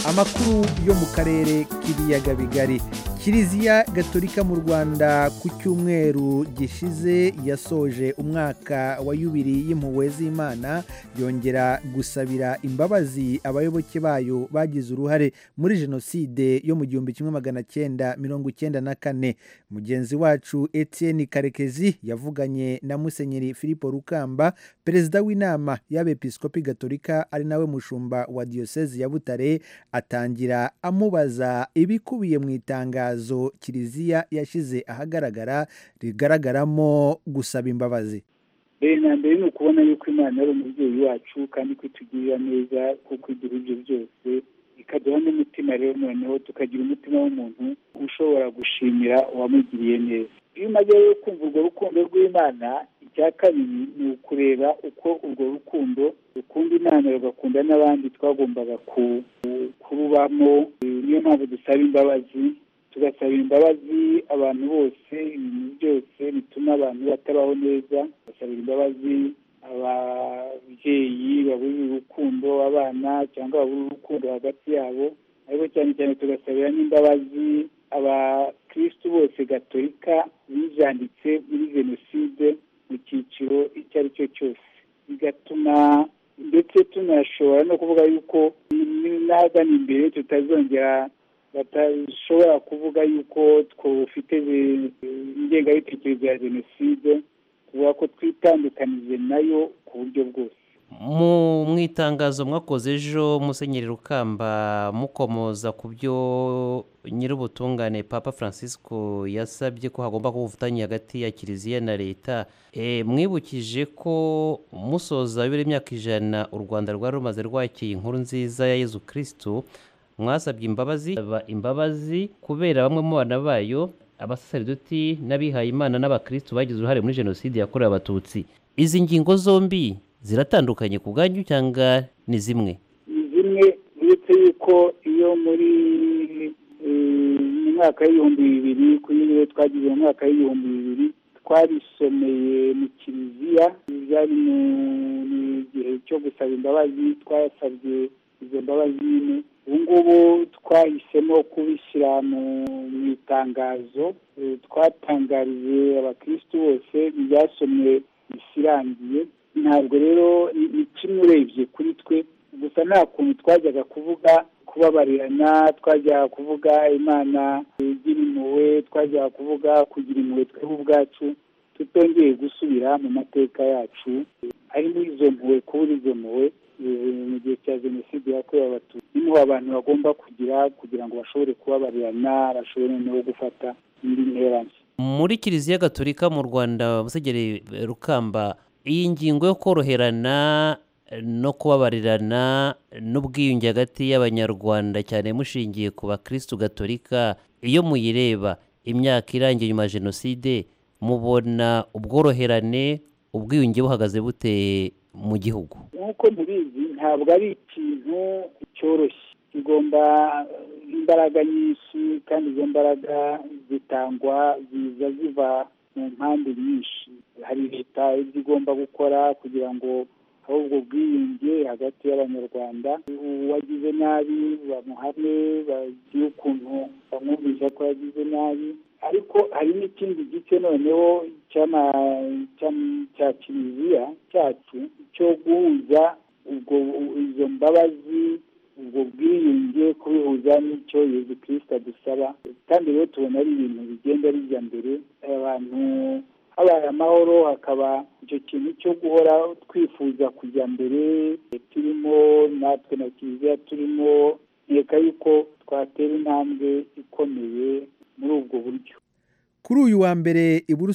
amakuru yo mu karere k'ibiyaga bigari kiliziya gatolika mu rwanda ku cyumweru gishize yasoje umwaka wa yubiri y'impuhwe z'imana yongera gusabira imbabazi abayoboke bayo bagize uruhare muri jenoside yo mu gihumbi kimwe magana cyenda mirongo icyenda na kane mugenzi wacu etienne karekezi yavuganye na musenyeri filipo rukamba perezida w'inama y'abepiskopi gatolika ari nawe mushumba wa diyosezi ya butare atangira amubaza ibikubiye mu itangazo itangazo kiliziya yashyize ahagaragara rigaragaramo gusaba imbabazi na mbere ni ukubona yuko imana ari umubyeyi wacu kandi ko itugirira neza kuko igira ibyo byose ikaduha n'umutima rero noneho tukagira umutima w'umuntu ushobora gushimira uwamugiriye neza iyo umaze rero kumva urwo rukundo rw'imana icya kabiri ni ukureba uko urwo rukundo rukunda imana rugakunda n'abandi twagombaga kurubamo niyo mpamvu dusaba imbabazi tugasaba imbabazi abantu bose ibintu byose bituma abantu batabaho neza tugasabira imbabazi ababyeyi babura urukundo abana cyangwa babura urukundo hagati yabo ariko cyane cyane tugasabira n'imbabazi abakirisitu bose gatolika bizanditse muri jenoside mu cyiciro icyo ari cyo cyose bigatuma ndetse tunashobora no kuvuga yuko n'ahagana imbere tutazongera batashobora kuvuga yuko twufite ingengabitekerezo ya jenoside kuvuga ko twitandukanije nayo ku buryo bwose mu itangazo mwakoze ejo musenyeri rukamba mukomoza ku byo nyir'ubutungane papa francisco yasabye ko hagomba kuba ubufatanye hagati ya kiliziya na leta mwibukije ko musoza bibiri imyaka ijana u rwanda rwari rumaze rwakira inkuru nziza ya yezu kirisitu mwasabye imbabazi imbabazi kubera bamwe mu bana bayo abasaseridoti n'abihaye imana n'abakirisitu bagize uruhare muri jenoside yakorewe abatutsi izi ngingo zombi ziratandukanye ku bwanyu cyangwa ni zimwe ni zimwe uretse yuko iyo muri mu mwaka w'ibihumbi bibiri kuri niyo twagize mu mwaka w'ibihumbi bibiri twabisomeye mu kiliziya byari mu gihe cyo gusaba imbabazi twasabye izo mbabazi nyine ubu ngubu twahisemo kubishyira mu itangazo twatangarije abakirisitu bose byasomye bisirangiye ntabwo rero ni kimwe urebye kuri twe gusa nta kuntu twajyaga kuvuga kubabarirana twajyaga kuvuga imana igira impuhwe twajyaga kuvuga kugira impuhwe twebwe ubwacu tutongeye gusubira mu mateka yacu harimo izo mpuhwe kubura izo mpuhwe mu gihe cya jenoside yakorewe abatutsi niho abantu bagomba kugira kugira ngo bashobore kubabarirana bashobore no gufata indi nterane muri kiliziya gatolika mu rwanda musenyeri rukamba iyi ngingo yo koroherana no kubabarirana n'ubwiyunge hagati y'abanyarwanda cyane mushingiye ku bakirisitu gatolika iyo muyireba imyaka irangiye nyuma ya jenoside mubona ubworoherane ubwiyunge buhagaze buteye mu gihugu nk'uko mubizi ntabwo ari ikintu cyoroshye kigomba imbaraga nyinshi kandi izo mbaraga zitangwa ziza ziva mu mpande nyinshi hari leta ibyo igomba gukora kugira ngo aho ubwo bwiyunge hagati y'abanyarwanda uwagize nabi bamuhane bagire ukuntu bamwumvisha ko yagize nabi ariko hari n'ikindi gice noneho cya kiliziya cyacu cyo guhuza izo mbabazi ubwo bwiyunge kubihuza n'icyo yezu kirisita dusaba kandi rero tubona ari ibintu bigenda bijya mbere abantu habaye amahoro hakaba icyo kintu cyo guhora twifuza kujya mbere turimo natwe na kiliziya turimo nkeka yuko twatera intambwe ikomeye muri ubwo buryo kuri uyu wa mbere i